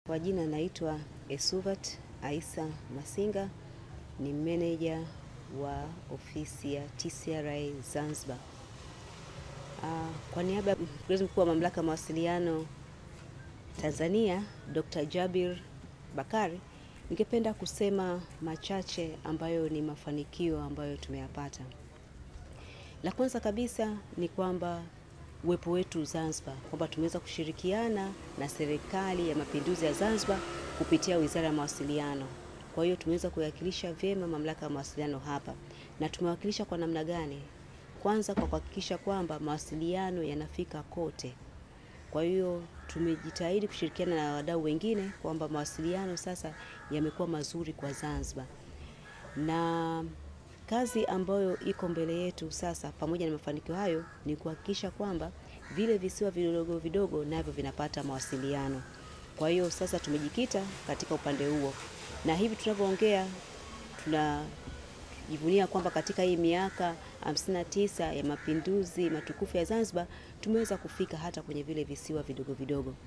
Kwa jina naitwa Esuvat Aisa Masinga, ni meneja wa ofisi ya TCRA Zanzibar. Uh, kwa niaba ya mkurugenzi mkuu wa mamlaka ya mawasiliano Tanzania, Dr. Jabir Bakari, ningependa kusema machache ambayo ni mafanikio ambayo tumeyapata. La kwanza kabisa ni kwamba uwepo wetu Zanzibar, kwamba tumeweza kushirikiana na serikali ya mapinduzi ya Zanzibar kupitia Wizara ya Mawasiliano. Kwa hiyo tumeweza kuwakilisha vyema mamlaka ya mawasiliano hapa, na tumewakilisha kwa namna gani? Kwanza kwa kuhakikisha kwamba mawasiliano yanafika kote. Kwa hiyo tumejitahidi kushirikiana na wadau wengine kwamba mawasiliano sasa yamekuwa mazuri kwa Zanzibar, na kazi ambayo iko mbele yetu sasa, pamoja na mafanikio hayo, ni kuhakikisha kwamba vile visiwa vidogo vidogo navyo vinapata mawasiliano. Kwa hiyo sasa tumejikita katika upande huo, na hivi tunavyoongea tunajivunia kwamba katika hii miaka 59 ya mapinduzi matukufu ya Zanzibar tumeweza kufika hata kwenye vile visiwa vidogo vidogo.